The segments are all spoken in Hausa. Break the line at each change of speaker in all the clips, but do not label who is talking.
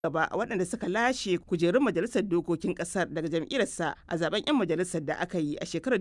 gaba a waɗanda suka lashe kujerun majalisar dokokin ƙasar daga jam'iyyarsa a zaben 'yan majalisar da aka yi a shekarar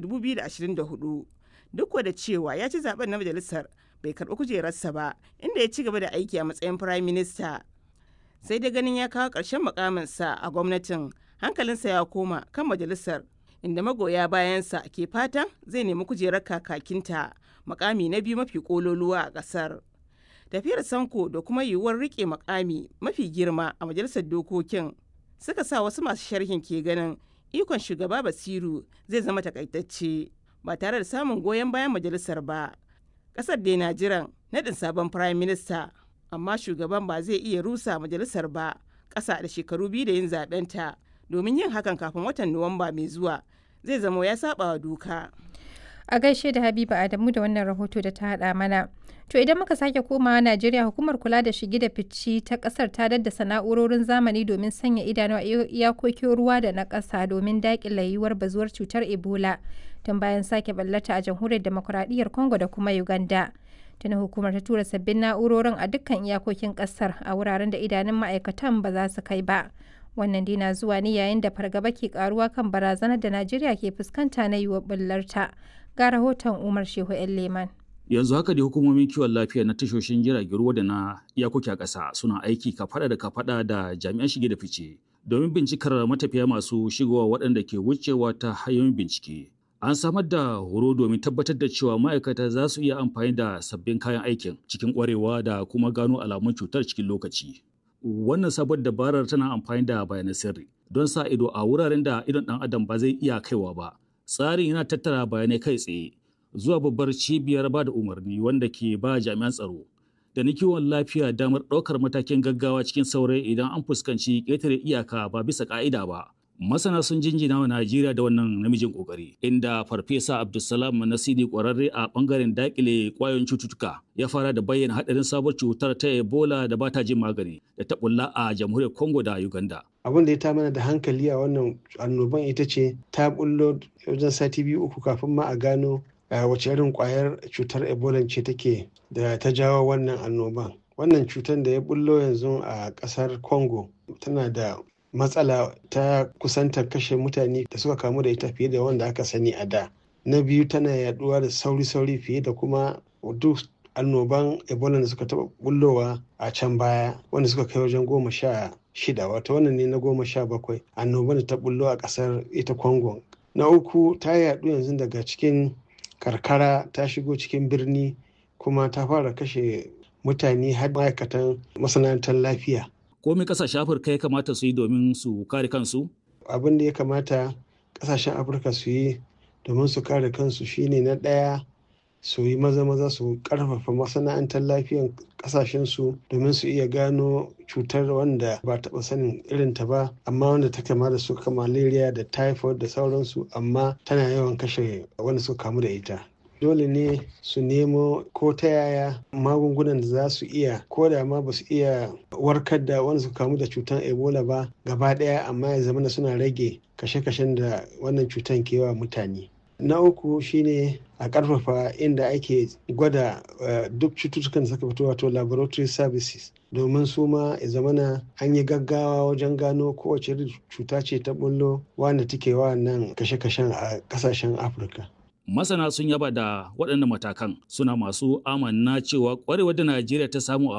2024 duk da cewa ya ci zaben na majalisar bai karɓi kujerarsa ba inda ya ci gaba da aiki a matsayin firayim minista sai dai ganin ya kawo ƙarshen mukaminsa a gwamnatin hankalinsa ya koma kan majalisar inda magoya bayansa ke fatan zai nemi kujerar kakakinta makami na biyu mafi kololuwa a ƙasar tafiyar sanko da kuma yiwuwar rike makami mafi girma a majalisar dokokin suka sa wasu masu sharhin ke ganin ikon shugaba basiru zai zama takaitacce ba tare da samun goyon bayan majalisar ba ƙasar dai na jiran naɗin sabon firayim minista amma shugaban ba zai iya rusa majalisar ba ƙasa da shekaru biyu da yin zaɓenta domin yin hakan kafin watan nuwamba mai zuwa zai zama ya saba wa doka
a gaishe da habiba adamu da wannan rahoto da ta hada mana to idan muka sake komawa najeriya hukumar kula da shige da fici ta kasar ta daddasa na'urorin zamani domin sanya idanu a iyakokin ruwa da na ƙasa domin daƙile yiwuwar bazuwar cutar ebola tun bayan sake ballata a jamhuriyar demokuraɗiyyar congo da kuma uganda tuni hukumar ta tura sabbin na'urorin a dukkan iyakokin ƙasar a wuraren da idanun ma'aikatan ba za su kai ba wannan dina zuwa ne yayin da fargaba ke karuwa kan barazanar da najeriya ke fuskanta na yiwuwar bullarta ga rahoton umar shehu yan leman
yanzu haka da hukumomin kiwon lafiya na tashoshin jiragen ruwa da na iyakoki a ƙasa suna aiki kafada da kafada da jami'an shige da fice domin bincikar matafiya masu shigowa waɗanda ke wucewa ta hanyoyin bincike an samar da horo domin tabbatar da cewa ma'aikata za su iya amfani da sabbin kayan aikin cikin ƙwarewa da kuma gano alamun cutar cikin lokaci wannan sabon dabarar tana amfani da bayanan sirri don sa ido a wuraren da idon ɗan adam ba zai iya kaiwa ba tsarin yana tattara bayanai kai tsaye zuwa babbar cibiyar ba da umarni wanda ke ba jami'an tsaro da na kiwon lafiya damar ɗaukar matakin gaggawa cikin saurayi idan an fuskanci ƙetare iyaka ba bisa ƙa'ida ba masana sun jinjina wa Najeriya da wannan namijin kokari inda farfesa Abdulsalam Nasidi kwararre a bangaren dakile kwayoyin cututtuka ya fara da bayyana hadarin sabuwar cutar ta Ebola da bata jin magani da ta bulla a jamhuriyar Congo da Uganda.
Abin da ya ta mana da hankali a wannan annoban ita ce ta bullo wajen sati biyu uku kafin ma a gano wace irin kwayar cutar Ebola ce take da ta jawo wannan annoban. Wannan cutar da ya bullo yanzu a kasar Congo tana da matsala ta kusantar kashe mutane da suka kamu da ita fiye da wanda aka sani a da na biyu tana yaduwa da sauri-sauri fiye da kuma duk annoban ebola da suka taba bullowa a can baya wanda suka kai wajen goma sha shida wato wannan ne na goma sha bakwai annoban da ta bullo a kasar ita congo na uku ta yadu yanzu daga cikin karkara ta shigo cikin birni kuma ta fara kashe mutane har ma'aikatan masana'antar lafiya
komai kasashen afirka ya kamata su yi domin su kare kansu
abin da ya kamata kasashen afirka su yi domin su kare kansu shine na ɗaya su yi maza maza su karfafa masana'antar lafiyan kasashen su domin su iya gano cutar wanda ba taɓa sanin irin ta ba amma wanda ta kama da su malaria da typhoid da sauransu amma tana yawan kashe wanda suka kamu da ita dole ne su nemo ko ta yaya magungunan da za su iya ko da ma ba su iya warkar da wanda su kamu da cutar ebola ba gaba daya amma ya zama suna rage kashe-kashen da wannan cutar ke wa mutane na uku shine a karfafa inda ake gwada duk cututtukan da suka fito wato laboratory services domin su ma ya zamana an yi gaggawa wajen gano kowace cuta ce ta bullo wanda take wa nan kashe-kashen a kasashen afirka
masana sun yaba da waɗannan matakan suna masu amanna cewa ƙwarewar da najeriya ta samu a